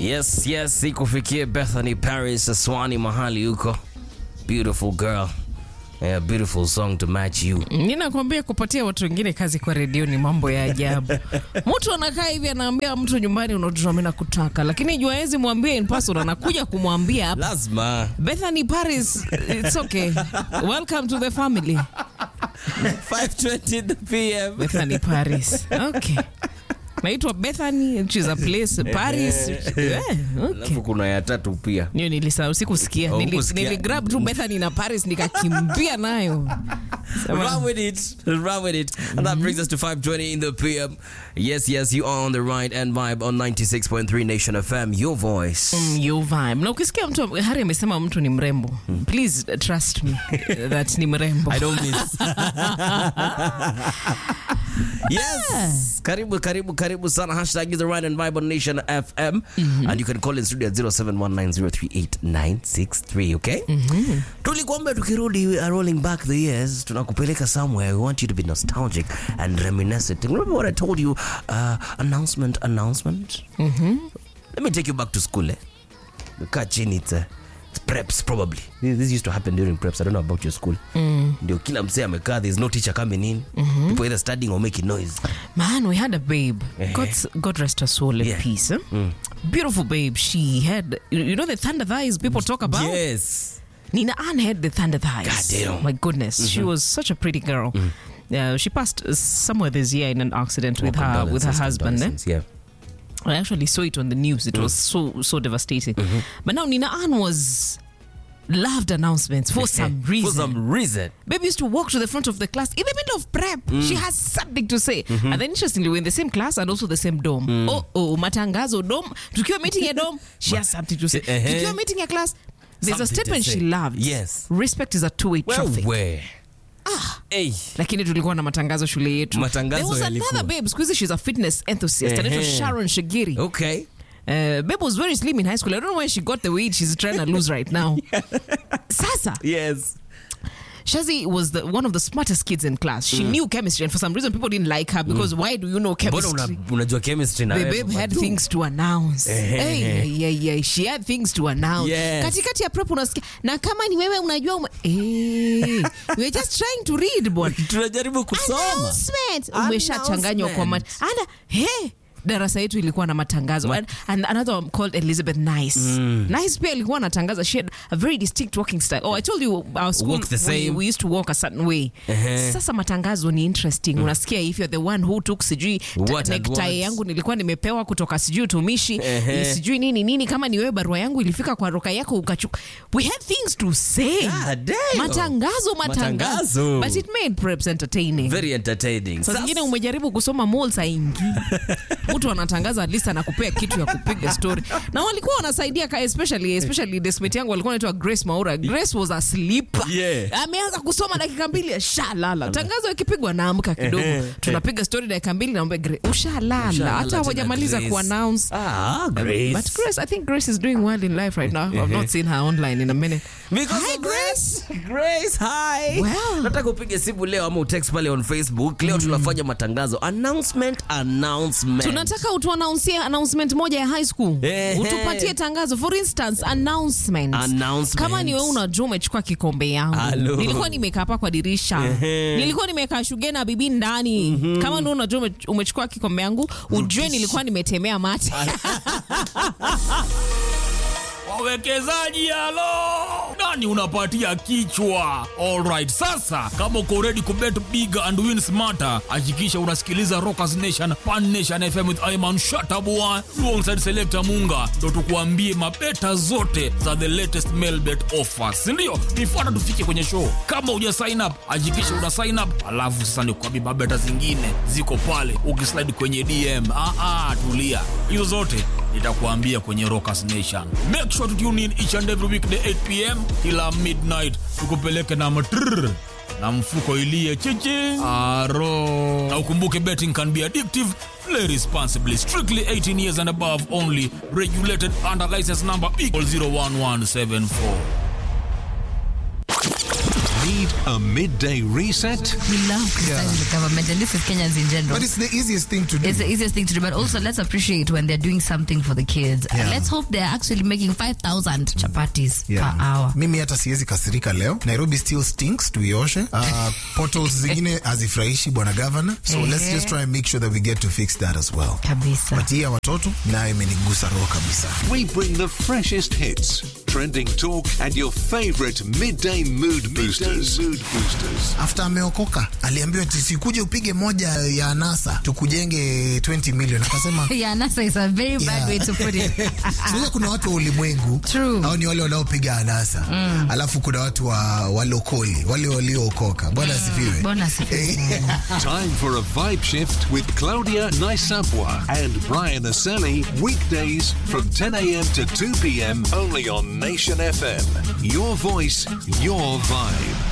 Yes, yes, ikufikie Bethany Paris Aswani mahali huko. Beautiful girl. Yeah, beautiful song to match you. Ninakwambia kupatia watu wengine kazi kwa redio ni mambo ya ajabu. Mtu anakaa hivi anaambia mtu nyumbani, unajua mimi nakutaka, lakini jua hezi mwambie in person, anakuja kumwambia hapa. Lazima. Bethany Paris, it's okay. Welcome to the family. 5:20 p.m. Bethany Paris. Okay. Naitwa Bethany, which is a place Paris. Yeah, okay. Alafu kuna ya tatu pia. Niyo nilisahau sikusikia. Oh, Nili, hukusikia. niligrab tu Bethany na Paris nikakimbia nayo. Sema- Run with it. Run with it. And that brings us to 5:20 in the PM. Yes, yes, you are on the right and vibe on 96.3 Nation FM. Your voice. Mm, your vibe. Na ukisikia mtu Hari amesema mtu ni mrembo, please uh, trust me that ni mrembo. I don't miss. yes. Karibu, karibu, karibu sana. Hashtag is the right and vibe on Nation FM. And you can call in studio at 0719038963, okay? Tulikuambia tukirudi we are rolling back the years, tunakupeleka somewhere. We want you to be nostalgic and reminiscent. Remember what I told you? Uh, announcement, announcement. Let me take you back to school, eh? Kaa chini it's, uh, it's preps probably. This, this used to happen during preps. I don't know about your school. Ndio kila msee amekaa, there's no teacher coming in. People either studying or making noise. Man, we had a babe. God, God rest her soul in Yeah. peace. eh? Beautiful babe. She had, you you know, the thunder thighs people talk about. Yes. Nina Ann had the thunder thighs. God damn. My goodness, she was such a pretty girl. Uh, she passed uh, somewhere this year in an accident with her with her Condolences, husband. Eh? condolences, Yeah. I actually saw it on the news. It was so so devastating. But now Nina Ann was loved announcements for some reason. For some reason. Baby used to walk to the front of the class in the middle of prep. She has something to say. And then interestingly, we're in the same class and also the same dorm. Oh, oh, matangazo dorm. Tukiwa meeting a dorm, she has something to say. Eh, eh. Tukiwa meeting a class, there's Something a to statement say. she loved. Yes. Respect is a two-way Well, traffic. where? Hey. lakini tulikuwa na matangazo shule yetu Matangazo There was yalikuwa. another babe siku hizi she's a fitness enthusiast anaitwa Ehe. sharon shagiri Okay. Uh, babe was very slim in high school. I don't know where she got the weight she's trying to lose right now. Sasa, Yes. Shazi was the, one of the smartest kids in class. She knew chemistry, and for some reason, people didn't like her because why do you know Mbona chemistry? una- unajua chemistry na The wewe, babe had Madu? things to announce. Ehe. Hey, yeah, yeah, yeah. She had things to announce. Yes. Katikati ya prep unasikia na kama ni wewe unajua ume... hey, we're just trying to read bwana. tunajaribu kusoma Announcement. Umeshachanganywa kwa mat. Ana hey, darasa yetu ilikuwa na matangazo and, and another one called Elizabeth Nice. Nice pia ilikuwa anatangaza. She had a very distinct walking style. Oh, I told you our school Walk the we, same. we used to walk a certain way. Ehe. Sasa matangazo ni interesting. Unasikia if you're the one who took sijui ta- What and necktie what. yangu nilikuwa nimepewa kutoka sijui utumishi Ehe. sijui nini nini kama ni wewe barua yangu ilifika kwa roka yako ukachuka. We had things to say. God damn. Matangazo, matangazo. Matangazo. But it made preps entertaining. very entertaining Saa Sasa- zingine umejaribu kusoma malls haingii. Mtu anatangaza at least anakupea kitu ya kupiga story. Na walikuwa wanasaidia ka especially especially desmate yangu walikuwa anaitwa Grace Maura. Grace was a sleeper. Yeah. Ameanza kusoma dakika mbili shalala. Tangazo ikipigwa naamka kidogo. Tunapiga story dakika mbili naomba Grace ushalala. Ushalala Hata tena hawajamaliza Grace. ku announce. Ah, Grace. But Grace, I think Grace is doing well in life right now. I've not seen her online in a minute. Because Hi, of Grace. Grace, hi. Well. Nataka upige simu leo ama utext pale on Facebook. Leo tunafanya matangazo. Announcement, announcement. tunataka utuanaunsie announcement moja ya high school Ehe. utupatie tangazo for instance announcement. Announcement. kama ni wewe unajua umechukua kikombe yangu Hello. nilikuwa nimekaa hapa kwa dirisha Ehe. nilikuwa nimekaa shuge na bibi ndani kama ni wewe unajua ume- umechukua kikombe yangu ujue nilikuwa nimetemea mate wawekezaji halo nani unapatia kichwa alright sasa kama uko ready kubet big and win smarter hakikisha unasikiliza rockers nation pan nation fm with iman shatabua alongside selector munga ndo tukuambie mabeta zote za the latest mailbet offers sindio nifuata tufike kwenye show kama uja sign up hakikisha una sign up alafu sasa nikuambie mabeta zingine ziko pale ukislide kwenye dm ah, ah, tulia hizo zote nitakuambia kwenye Rockers Nation. Make sure to tune in each and every weekday 8 pm kila midnight, tukupeleke na matrrr na mfuko ilie chichi aro. Na ukumbuke betting can be addictive. Play responsibly. Strictly 18 years and above only. Regulated under license number B 01174. Need a midday reset? We love criticizing the government, and this is Kenyans in general. But it's the easiest thing to do. It's the easiest thing to do, but also let's appreciate when they're doing something for the kids. Yeah. And let's hope they're actually making 5,000 chapatis Yeah. per hour. mimi hata siwezi kasirika leo nairobi still stinks tuioshe uh, portals zingine hazifurahishi bwana governor so Ehe. let's just try and make sure that we get to fix that as well Kabisa. but hii ya watoto nayo imenigusa roho kabisa We bring the freshest hits, trending talk, and your favorite midday mood boosters. mood boosters. after ameokoka aliambiwa tisikuje upige moja ya anasa tukujenge 20 million akasema Yeah, NASA is a very bad Yeah. way to put it. Sasa kuna watu wa ulimwengu True. au ni wale wanaopiga anasa alafu kuna watu wa walokoli wale waliookoka bwana asifiwe Bwana asifiwe. Time for a vibe shift with Claudia Naisapwa and Brian Aseli. Weekdays from 10 a.m. to 2 p.m. only on Nation FM. Your voice, your vibe.